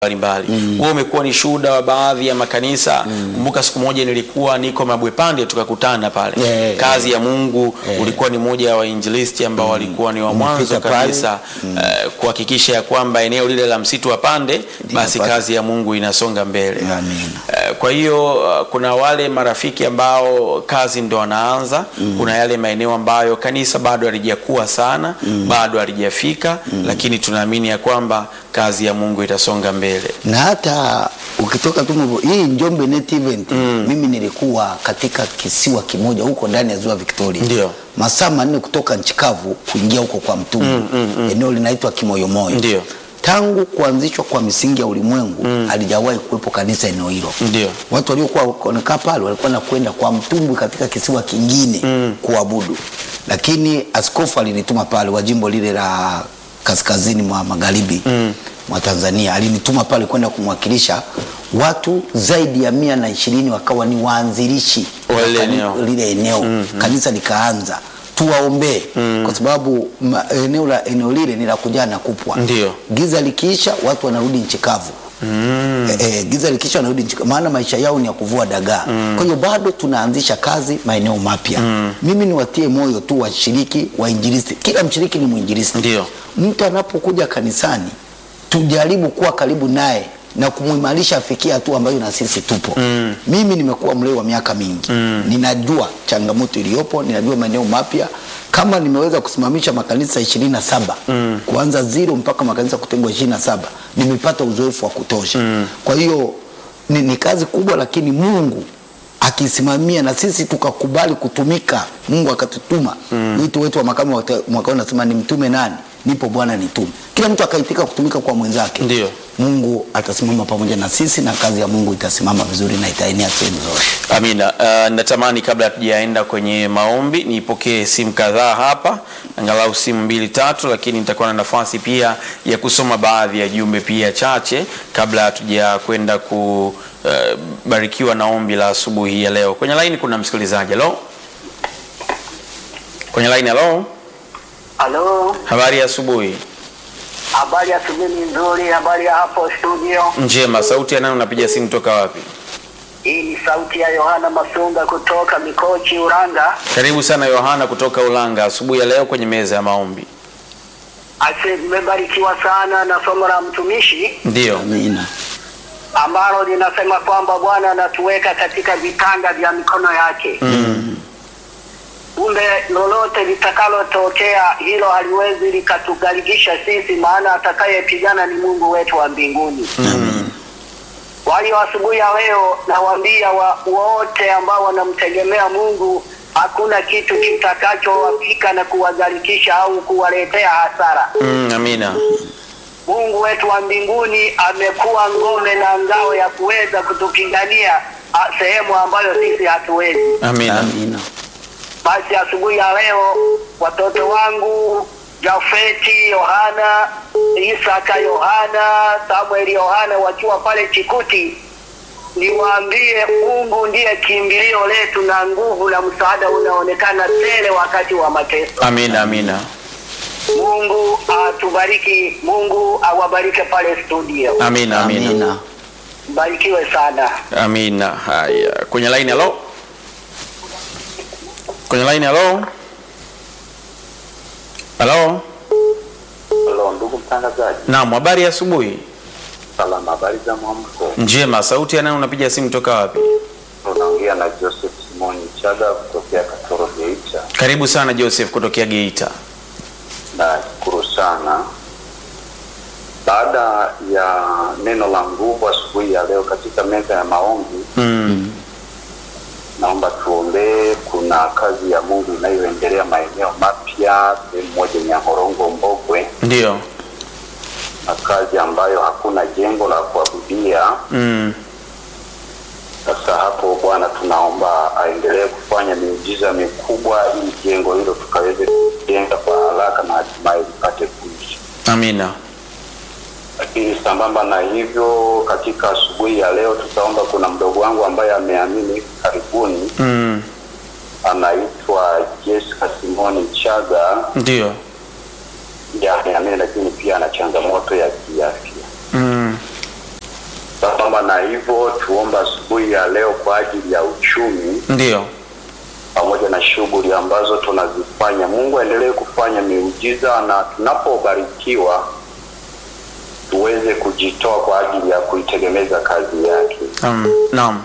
mbalimbali wewe umekuwa ni shuhuda wa baadhi ya makanisa kumbuka siku moja nilikuwa niko mabwepande tukakutana pale Yeah, kazi ya mungu ulikuwa ni moja ya wainjilisti ambao walikuwa ni wa mwanzo Umefika pale. kabisa eh, kuhakikisha ya kwamba eneo lile la msitu wa pande basi pale. kazi ya mungu inasonga mbele Amina. Eh, kwa hiyo uh, kuna wale marafiki ambao kazi ndo wanaanza kuna yale maeneo ambayo kanisa bado halijakuwa sana bado halijafika lakini tunaamini ya kwamba kazi ya mungu itasonga mbele na hata ukitoka tu Mvo- hii Njombe Net Event mimi nilikuwa katika kisiwa kimoja huko ndani ya ziwa Victoria, Ndio. masaa manne kutoka nchi kavu kuingia huko kwa mtumbu eneo linaitwa Kimoyomoyo. Ndio. Tangu kuanzishwa kwa misingi ya ulimwengu halijawahi kuwepo kanisa eneo hilo. Ndio. Watu waliokuwa wanakaa pale walikuwa nakwenda kwa mtumbwi katika kisiwa kingine kuabudu, lakini askofu alinituma pale wa jimbo lile la kaskazini mwa magharibi mwa Tanzania, alinituma pale kwenda kumwakilisha watu zaidi ya mia na ishirini wakawa ni waanzilishi Wa lile kani- eneo. lile eneo kanisa likaanza tuwaombee kwa sababu ma, eneo la eneo lile ni la kujaa na kupwa Ndio. giza likiisha watu wanarudi nchi kavu Eh, eh, giza likiisha wanarudi nchi kavu, maana maisha yao ni ya kuvua dagaa kwa hiyo bado tunaanzisha kazi maeneo mapya mimi niwatie moyo tu washiriki wainjilisti kila mshiriki ni mwinjilisti Ndio. mtu anapokuja kanisani tujaribu kuwa karibu naye na kumuimarisha afikie hatua ambayo na sisi tupo mm. mimi nimekuwa mlei wa miaka mingi mm. ninajua changamoto iliyopo ninajua maeneo mapya kama nimeweza kusimamisha makanisa ishirini na saba mm. kuanza zero mpaka makanisa kutengwa ishirini na saba nimepata uzoefu wa kutosha mm. kwa hiyo ni, ni kazi kubwa lakini mungu akisimamia na sisi tukakubali kutumika mungu akatutuma mm. wito wetu wa makamu wa te- mwaka huu nasema ni mtume nani nipo bwana nitume kila mtu akaitika kutumika kwa mwenzake Ndio. mungu atasimama pamoja na sisi na kazi ya mungu itasimama vizuri na itaenea sehemu zote amina uh, natamani kabla hatujaenda kwenye maombi nipokee simu kadhaa hapa angalau simu mbili tatu lakini nitakuwa na nafasi pia ya kusoma baadhi ya jumbe pia chache kabla hatuja kwenda kubarikiwa na ombi la asubuhi ya leo kwenye laini kuna msikilizaji halo kwenye laini halo Halo, habari ya asubuhi habari ya asubuhi ni nzuri. Habari ya hapo studio? njema sauti ya nani unapiga simu toka wapi Hii ni sauti ya Yohana Masunga kutoka Mikochi, Uranga. karibu sana yohana kutoka ulanga asubuhi ya leo kwenye meza ya maombi Ase, nimebarikiwa sana na somo la mtumishi ndio amina ambalo linasema kwamba Bwana anatuweka katika vitanga vya mikono yake. Kumbe lolote litakalotokea hilo haliwezi likatugharikisha sisi, maana atakayepigana ni Mungu wetu wa mbinguni. Kwa hiyo asubuhi ya leo nawaambia wa, wote ambao wanamtegemea Mungu, hakuna kitu kitakachowafika na kuwadharikisha au kuwaletea hasara. mm, amina Mungu wetu wa mbinguni amekuwa ngome na ngao ya kuweza kutupigania a, sehemu ambayo sisi hatuwezi. amina amina Basi asubuhi ya leo watoto wangu Jafeti Yohana, Isaka Yohana, Samueli Yohana wakiwa pale Chikuti, niwaambie Mungu ndiye kimbilio letu na nguvu na msaada unaonekana tele wakati wa mateso. amina amina Mungu atubariki, Mungu awabarike pale studio. amina amina amina Mbarikiwe sana. amina haya kwenye line halo kwenye line halo halo Halo, ndugu mtangazaji, naam habari ya asubuhi salama, habari za mwamko? njema sauti ya nani unapiga simu toka wapi Unaongea na Joseph Simoni Chaga kutokea Katoro Geita. karibu sana joseph kutokea geita Nashukuru sana. Baada ya neno la nguvu asubuhi ya leo katika meza ya maombi, mm. naomba tuombee. Kuna kazi ya Mungu inayoendelea maeneo mapya, sehemu moja Nyahorongo, Mbogwe, ndio na kazi ambayo hakuna jengo la kuabudia mm. Sasa hapo Bwana, tunaomba aendelee kufanya miujiza mikubwa ili jengo hilo tukaweze kujenga kwa haraka na hatimaye lipate kuishi. amina Lakini sambamba na hivyo, katika asubuhi ya leo tutaomba, kuna mdogo wangu ambaye ameamini hivi karibuni, mm. anaitwa Jessica Simoni Chaga, ndio ndiye ameamini, lakini pia ana changamoto ya kiafya. mm. sambamba na hivyo, tuomba asubuhi ya leo kwa ajili ya uchumi Ndio. pamoja na shughuli ambazo tunazifanya. Mungu aendelee kufanya miujiza, na tunapobarikiwa tuweze kujitoa kwa ajili ya kuitegemeza kazi yake. Um, naam.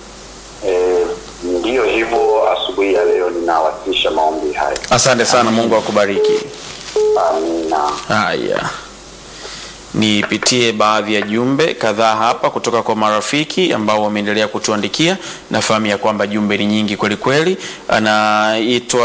E, ndiyo hivyo, asubuhi ya leo ninawasilisha maombi haya. Asante sana, Mungu akubariki. Amina. Haya, nipitie baadhi ya jumbe kadhaa hapa kutoka kwa marafiki ambao wameendelea kutuandikia. Nafahamu ya kwamba jumbe ni nyingi kweli kweli. Anaitwa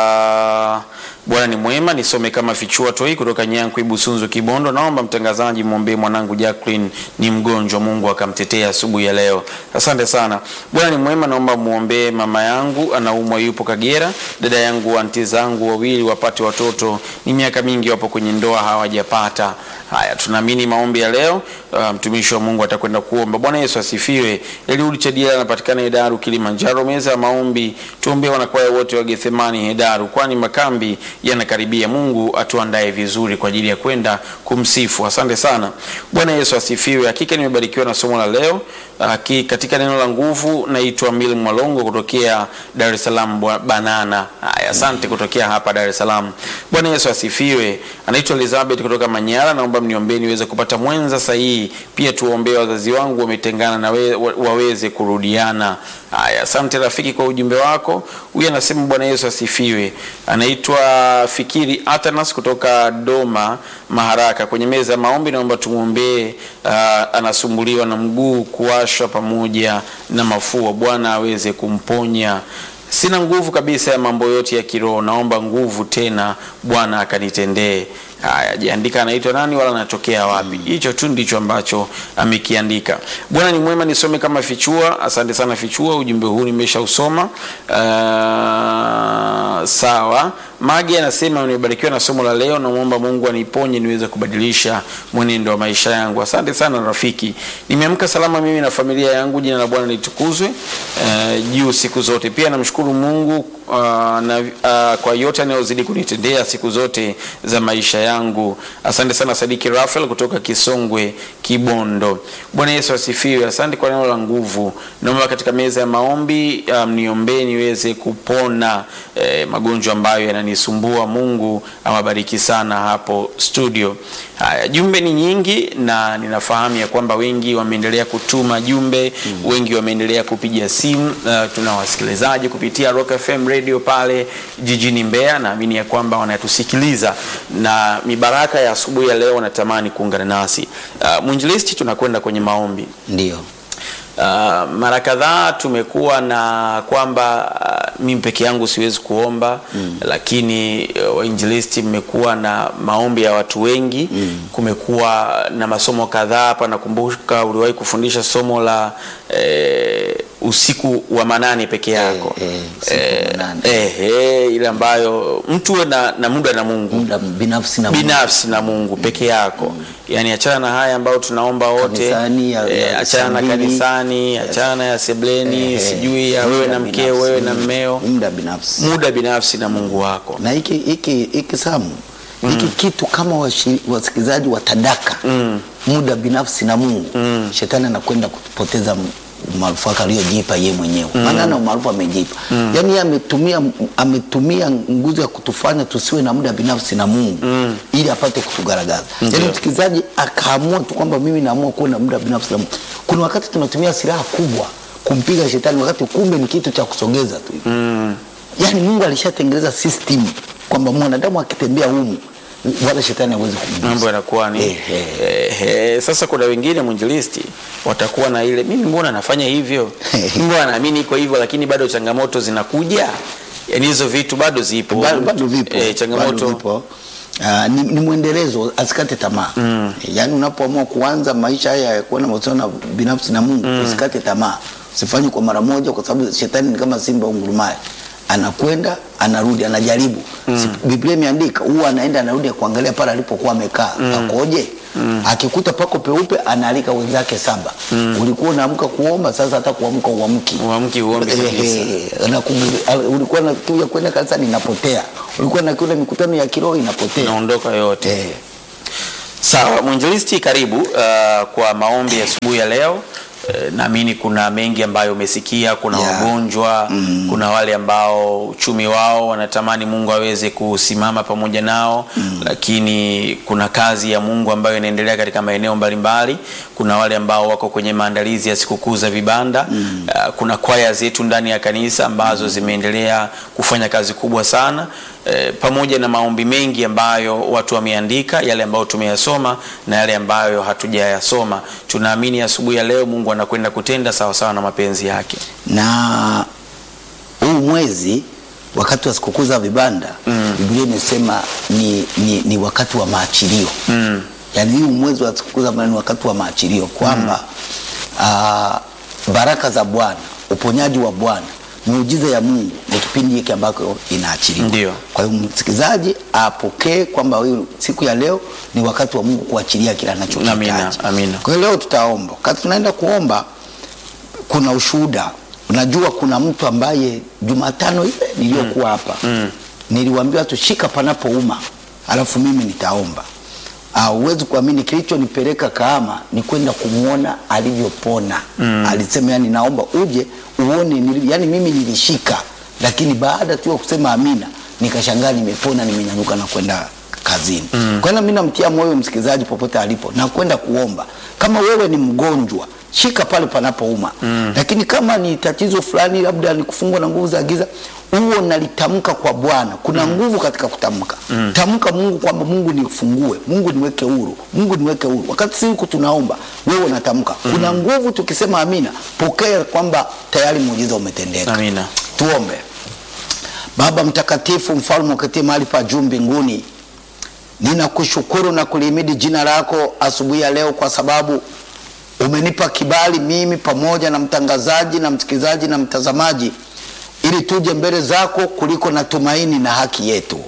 Bwana ni mwema, nisome kama fichua toi kutoka Nyankwi Busunzu Kibondo. Naomba mtangazaji mwombee mwanangu Jacqueline, ni mgonjwa, Mungu akamtetea asubuhi ya leo. Asante sana. Bwana ni mwema, naomba muombee mama yangu anaumwa, yupo Kagera. Dada yangu, anti zangu wawili wapate watoto, ni miaka mingi wapo kwenye ndoa hawajapata. Haya, tunaamini maombi ya leo uh, mtumishi wa Mungu atakwenda kuomba. Bwana Yesu asifiwe. Eliudi Chadiela anapatikana Hedaru, Kilimanjaro. Meza ya maombi, tuombee wanakwaya wote wa Gethsemani Hedaru, kwani makambi yanakaribia. Mungu atuandae vizuri kwa ajili ya kwenda kumsifu. Asante sana. Bwana Yesu asifiwe. Hakika nimebarikiwa na somo la leo. Haki, katika neno la nguvu, naitwa Mil Mwalongo kutokea Dar es Salaam Bwa- Banana. Haya, asante kutokea hapa Dar es Salaam. Bwana Yesu asifiwe. Anaitwa Elizabeth kutoka Manyara, naomba mniombee niweze kupata mwenza sahihi. Pia tuwaombee wazazi wangu wametengana na we, wa- waweze kurudiana. Haya, asante rafiki kwa ujumbe wako. Huyu anasema Bwana Yesu asifiwe. Anaitwa Fikiri Atanas kutoka Doma Maharaka. Kwenye meza ya maombi, naomba tumwombee. Uh, anasumbuliwa na mguu kuwashwa pamoja na mafua, Bwana aweze kumponya. Sina nguvu kabisa ya mambo yote ya kiroho, naomba nguvu tena, Bwana akanitendee. Haya, jiandika anaitwa nani wala anatokea wapi. Hicho tu ndicho ambacho amekiandika. Bwana ni mwema, nisome kama Fichua. Asante sana Fichua, ujumbe huu nimeshausoma. Uh, sawa. Magi anasema nimebarikiwa na somo la leo, namwomba Mungu aniponye niweze kubadilisha mwenendo wa maisha yangu. Asante sana rafiki, nimeamka salama mimi na familia yangu. Jina la Bwana litukuzwe uh, juu siku zote. Pia namshukuru Mungu uh, na, uh, kwa yote anayozidi kunitendea siku zote za maisha yangu. Asante sana Sadiki Rafael kutoka Kisongwe Kibondo. Bwana Yesu asifiwe. Asante kwa neno la nguvu. Naomba katika meza ya maombi mniombee um, niweze kupona eh, magonjwa ambayo yananisumbua. Mungu awabariki sana hapo studio. Haya, jumbe ni nyingi na ninafahamu ya kwamba wengi wameendelea kutuma jumbe mm. wengi wameendelea kupiga simu. Uh, tuna wasikilizaji kupitia Rock FM radio pale jijini Mbeya, naamini ya kwamba wanatusikiliza na mibaraka ya asubuhi ya leo wanatamani kuungana nasi. Uh, mwinjilisti, tunakwenda kwenye maombi. Ndio. Uh, mara kadhaa tumekuwa na kwamba uh, mimi peke yangu siwezi kuomba mm. lakini uh, wainjilisti mmekuwa na maombi ya watu wengi mm. kumekuwa na masomo kadhaa hapa. Nakumbuka uliwahi kufundisha somo la eh, usiku wa manane peke yako Eh, eh, usiku wa manane. eh, eh, ile ambayo mtu uwe na, na muda na Mungu Muda binafsi na Mungu. binafsi na Mungu peke yako yani, achana na haya ambayo tunaomba wote Kanisani, ya- eh, ya achana na saa mbili. kanisani, achana na ya sebleni, Eh, sijui ya muda wewe na mkeo, binafsi, wewe na mm, mmeo, muda binafsi muda binafsi na Mungu wako. na hiki hiki hiki Samu hiki kitu kama washi- wasikilizaji watadaka muda binafsi na Mungu shetani anakwenda kupoteza m- umaarufu wake aliyojipa yeye mwenyewe maana ana umaarufu amejipa yaani yeye ametumia ametumia nguvu ya kutufanya tusiwe na muda binafsi na Mungu ili apate kutugaragaza yaani msikilizaji akaamua tu kwamba mimi naamua kuwa na muda binafsi na Mungu kuna wakati tunatumia silaha kubwa kumpiga shetani wakati kumbe ni kitu cha kusogeza tu hivi yaani Mungu alishatengeneza system kwamba mwanadamu akitembea humu wala shetani hawezi kumgusa. Mambo yanakuwa ni Eh, eh. eh, eh, sasa kuna wengine mwinjilisti watakuwa na ile mimi mbona nafanya hivyo, mimi mbona naamini iko hivyo, lakini bado changamoto zinakuja. Yani hizo vitu bado zipo, bado, bado vipo, eh, changamoto bado vipo. Uh, ni, ni mwendelezo, asikate tamaa mm. Yaani unapoamua kuanza maisha haya ya kuwa na mahusiano binafsi na Mungu usikate tamaa, usifanye kwa mara moja, kwa sababu shetani ni kama simba ungurumaye, anakwenda anarudi, anajaribu mm. Biblia imeandika huwa anaenda anarudi kuangalia pale alipokuwa amekaa pakoje. Akikuta pako peupe, anaalika wenzake saba. Ulikuwa unaamka kuomba, sasa hata kuamka uamki Uamki, uombi kabisa. Eh, na kumu- al- ulikuwa na kiu ya kwenda kanisani inapotea, ulikuwa na kiu ya mikutano ya kiroho inapotea. naondoka yote. Eh, Sawa, mwinjilisti, karibu uh, kwa maombi ya asubuhi ya leo. Eh, Naamini kuna mengi ambayo umesikia. Kuna Yeah. wagonjwa kuna wale ambao uchumi wao wanatamani Mungu aweze kusimama pamoja nao, lakini kuna kazi ya Mungu ambayo inaendelea katika maeneo mbalimbali. Kuna wale ambao wako kwenye maandalizi ya sikukuu za vibanda. Uh, kuna kwaya zetu ndani ya kanisa ambazo zimeendelea kufanya kazi kubwa sana eh, pamoja na maombi mengi ambayo watu wameandika, yale ambayo tumeyasoma na yale ambayo hatujayasoma. Tunaamini asubuhi ya leo Mungu anakwenda kutenda sawa sawa na mapenzi yake. na huu mwezi wakati wa sikukuu za vibanda Biblia imesema ni, ni, ni wakati wa maachilio Mm. yaani huu mwezi wa sikukuu za vibanda ni wakati wa maachilio kwamba ah, baraka za Bwana, uponyaji wa Bwana, miujiza ya Mungu ni kipindi hiki ambako inaachiliwa. Ndio. Kwa hiyo msikilizaji apokee kwamba huyu siku ya leo ni wakati wa Mungu kuachilia kila anachokihitaji. Amina, amina. Kwa hiyo leo tutaomba. Wakati tunaenda kuomba kuna ushuhuda. Unajua kuna mtu ambaye Jumatano ile niliyokuwa hapa niliwaambiwa tushika panapouma, alafu mimi nitaomba. Ah, Huwezi kuamini kilichonipeleka Kahama ni kwenda kumwona alivyopona. Alisema yani, naomba uje uone nili, yani mimi nilishika, lakini baada tu ya kusema amina nikashangaa nimepona, nimenyanyuka na kwenda kazini. Kwa hiyo mimi namtia moyo msikilizaji popote alipo na kwenda kuomba. Kama wewe ni mgonjwa, shika pale panapouma. Lakini kama ni tatizo fulani, labda ni kufungwa na nguvu za giza, huo nalitamka kwa Bwana. Kuna nguvu katika kutamka. Tamka Mungu kwamba Mungu nifungue, Mungu niweke huru, Mungu niweke huru. Wakati siku tunaomba, wewe unatamka. Kuna nguvu tukisema amina, pokea kwamba tayari muujiza umetendeka. Amina. Tuombe. Baba mtakatifu, mfalme uketie mahali pa juu mbinguni, ninakushukuru na kulihimidi jina lako asubuhi ya leo, kwa sababu umenipa kibali mimi pamoja na mtangazaji na msikilizaji na mtazamaji, ili tuje mbele zako kuliko na tumaini na haki yetu.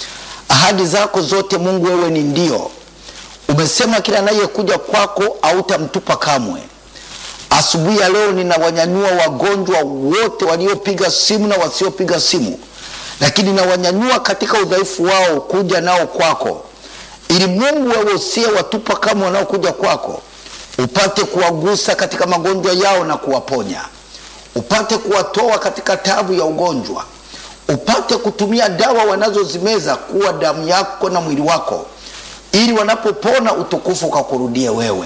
Ahadi zako zote Mungu, wewe ni ndio. Umesema kila anayekuja kwako hautamtupa kamwe. Asubuhi ya leo ninawanyanyua wagonjwa wote waliopiga simu na wasiopiga simu, lakini nawanyanyua katika udhaifu wao kuja nao kwako, ili Mungu wewe usiye watupa kama wanaokuja kwako, upate kuwagusa katika magonjwa yao na kuwaponya, upate kuwatoa katika tabu ya ugonjwa, upate kutumia dawa wanazozimeza kuwa damu yako na mwili wako, ili wanapopona utukufu ukakurudie wewe.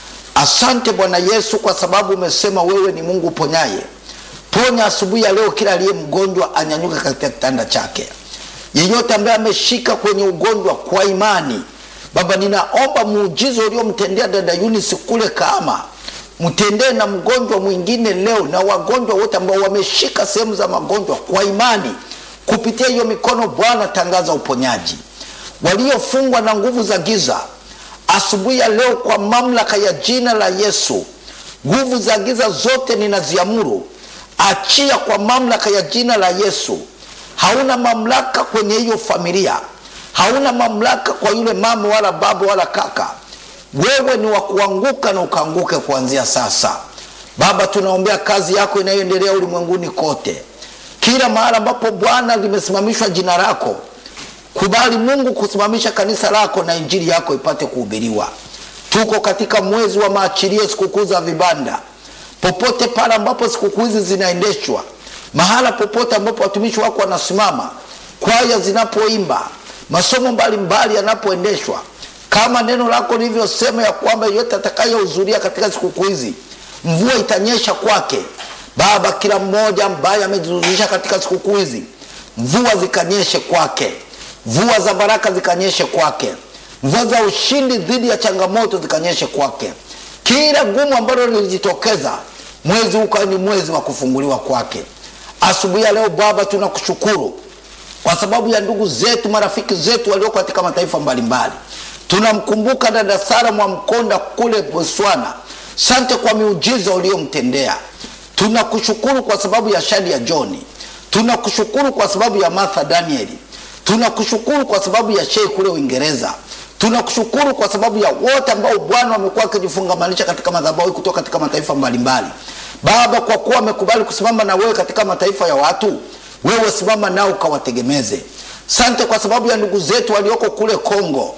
Asante Bwana Yesu, kwa sababu umesema wewe ni Mungu uponyaye. Ponya asubuhi ya leo kila aliye mgonjwa anyanyuke katika kitanda chake, yeyote ambaye ameshika kwenye ugonjwa kwa imani. Baba, ninaomba muujiza uliomtendea dada Eunice kule Kahama, mtendee na mgonjwa mwingine leo, na wagonjwa wote ambao wameshika sehemu za magonjwa kwa imani. Kupitia hiyo mikono, Bwana, tangaza uponyaji. Waliofungwa na nguvu za giza asubuhi ya leo kwa mamlaka ya jina la Yesu, nguvu za giza zote ninaziamuru, achia kwa mamlaka ya jina la Yesu. Hauna mamlaka kwenye hiyo familia, hauna mamlaka kwa yule mama wala baba wala kaka. Wewe ni wa kuanguka na ukaanguke kuanzia sasa. Baba, tunaombea kazi yako inayoendelea ulimwenguni kote, kila mahali ambapo Bwana limesimamishwa jina lako Kubali Mungu kusimamisha kanisa lako na injili yako ipate kuhubiriwa. Tuko katika mwezi wa maachilio, sikukuu za vibanda. Popote pale ambapo sikukuu hizi zinaendeshwa, mahala popote ambapo watumishi wako wanasimama, kwaya zinapoimba, masomo mbalimbali yanapoendeshwa, kama neno lako lilivyosema ya kwamba yeyote atakayehudhuria katika sikukuu hizi mvua itanyesha kwake. Baba, kila mmoja ambaye amejihudhurisha katika sikukuu hizi, mvua zikanyeshe kwake mvua za baraka zikanyeshe kwake, mvua za ushindi dhidi ya changamoto zikanyeshe kwake. Kila gumu ambalo lilijitokeza, mwezi huu ukawa ni mwezi wa kufunguliwa kwake. Asubuhi ya leo Baba, tunakushukuru kwa sababu ya ndugu zetu, marafiki zetu walioko katika mataifa mbalimbali. Tunamkumbuka dada Sara Mwamkonda kule Botswana. Sante kwa miujiza uliyomtendea. Tunakushukuru kwa sababu ya Shadi ya Johni. Tunakushukuru kwa sababu ya Martha Danieli tunakushukuru kwa sababu ya Shei kule Uingereza. Tunakushukuru kwa sababu ya wote ambao Bwana wamekuwa wakijifungamanisha katika madhabahu kutoka katika mataifa mbalimbali. Baba, kwa kuwa wamekubali kusimama na wewe katika mataifa ya watu, wewe simama nao ukawategemeze. Sante kwa sababu ya ndugu zetu walioko kule Kongo.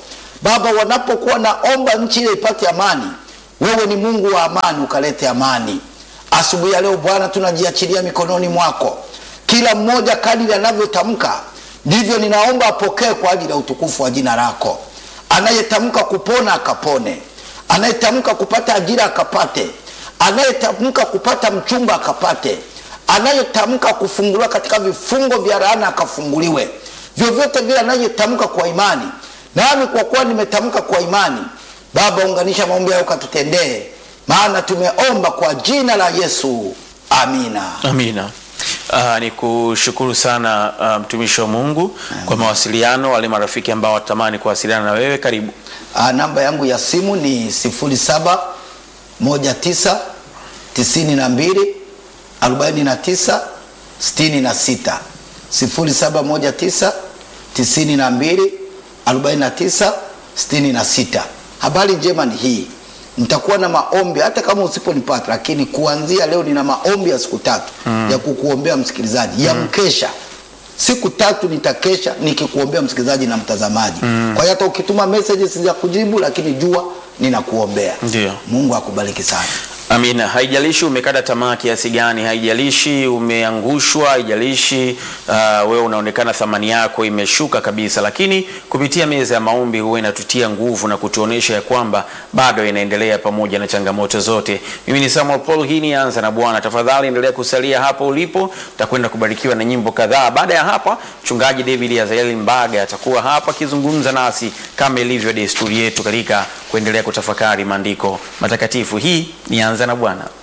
Baba, wanapokuwa naomba nchi ile ipate amani, wewe ni Mungu wa amani, ukalete amani. Asubuhi ya leo Bwana, tunajiachilia mikononi mwako, kila mmoja kadiri anavyotamka ndivyo ninaomba apokee kwa ajili ya utukufu wa jina lako. Anayetamka kupona akapone, anayetamka kupata ajira akapate, anayetamka kupata mchumba akapate, anayetamka kufunguliwa katika vifungo vya laana akafunguliwe. Vyovyote vile anayetamka kwa imani, nami kwa kuwa nimetamka kwa imani, Baba, unganisha maombi hayo ukatutendee, maana tumeomba kwa jina la Yesu, amina. Amina. Uh, ni kushukuru sana uh, mtumishi wa Mungu kwa mawasiliano. Wale marafiki ambao watamani kuwasiliana na wewe, karibu. Ah, namba yangu ya simu ni 07 19 92 49 66 07 19 92 49 66. Habari njema ni hii, nitakuwa na maombi hata kama usiponipata, lakini kuanzia leo nina maombi ya siku tatu ya kukuombea msikilizaji, ya mkesha siku tatu nitakesha nikikuombea msikilizaji na mtazamaji. Kwa hiyo hata ukituma messages za kujibu, lakini jua ninakuombea. Ndio. Mungu akubariki sana. Amina. Haijalishi umekata tamaa kiasi gani, haijalishi umeangushwa, haijalishi uh, wewe unaonekana thamani yako imeshuka kabisa, lakini kupitia meza ya maombi huwa inatutia nguvu na kutuonesha ya kwamba bado inaendelea pamoja na changamoto zote. Mimi ni Samuel Paul, hii ni Anza na Bwana. Tafadhali endelea kusalia hapo ulipo, utakwenda kubarikiwa na nyimbo kadhaa. Baada ya hapa, mchungaji David Azaeli Mbaga atakuwa hapa akizungumza nasi kama ilivyo desturi yetu katika kuendelea kutafakari maandiko matakatifu. Hii ni Anza na Bwana.